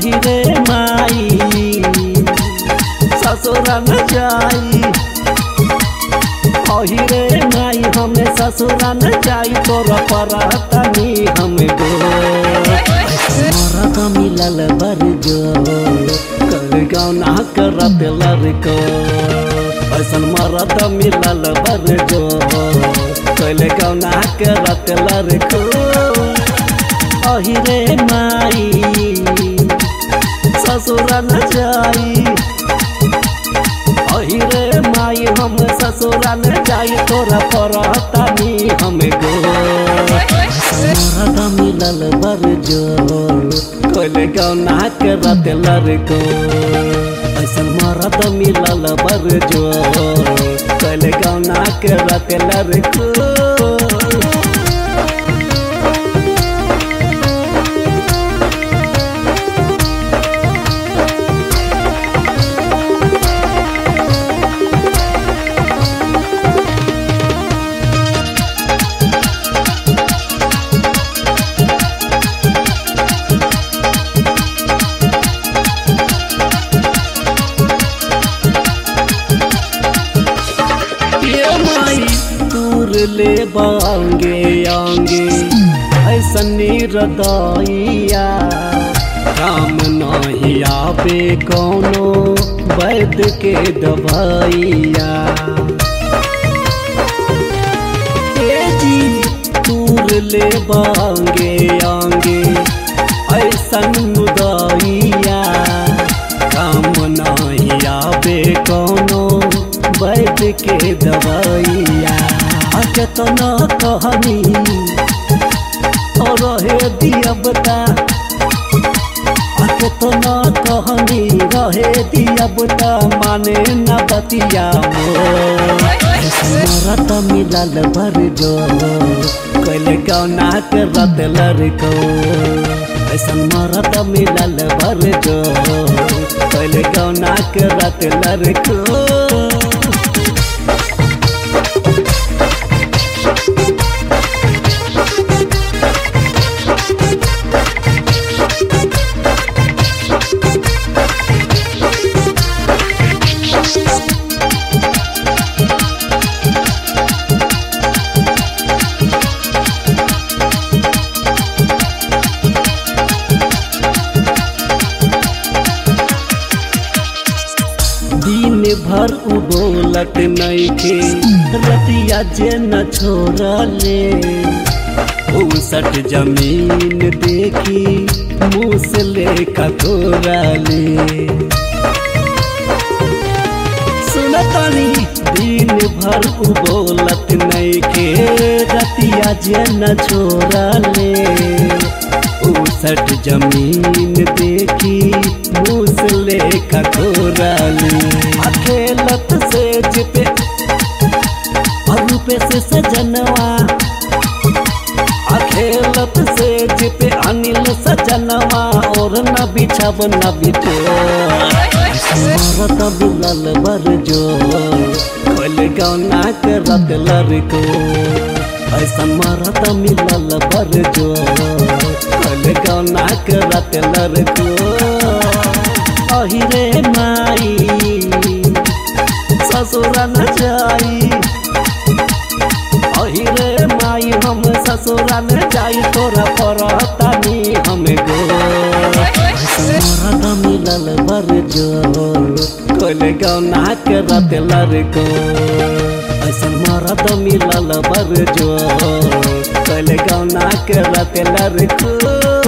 अही रे माई ससुरा न जाई अही रे माई हमें ससुरा न जाई तोरा परातनी हम गो मरद मिलल बर जो कर गौना करत लड़को ऐसन मरद मिलल बर जो कैले गौना करत लड़को अही रे माई ससुरा न जाई अही रे माई हम ससुरा न जाई तोरा परतानी हम गो मरद मिलल बर जो कैले गौना करत लड़को ऐसन मरद मिलल बर जो कैले गौना करत लड़को ये माई दूर ले बांगे आंगे ऐसा निरदाइया काम नहीं आवे कोनो वैद के दवाइया ए जी दूर ले बांगे आंगे ऐसा मुदाइया काम नहीं आवे कोनो वैद के दवाइया केतना कहनी और रहे दिया बता केतना कहनी रहे दिया बता माने न बतिया मरत मिलल भर जो कैले गौना के रत लड़को ऐसन मरत मिलल भर जो कैले गौना के रत लड़को दिन भर उबोलत नइखे रतिया जे न छोड़ले उसठ जमीन देखी मुँह से ले कतोरले सुनतनी दिन भर उबोलत नइखे रतिया जे न छोड़ले उसठ जमीन देखी मुसले खकोराली अखेलत से जिपे रूपे से सजनवा अखेलत से जिपे अनिल सजनवा और न बिछब न बिटे मरत बिलल बर जो खोल गौना के रत लड़को ऐसन मरत मिलल बर जो खोल गौना के रत लड़को अही रे माई ससुरा न जाई अही रे माई हम ससुरा न जाई तोरा परतानी हम गो मरद मिलल बर जो खोल गौना के रत लड़को ऐसन मरद मिलल बर जो खोल गौना के रत लड़को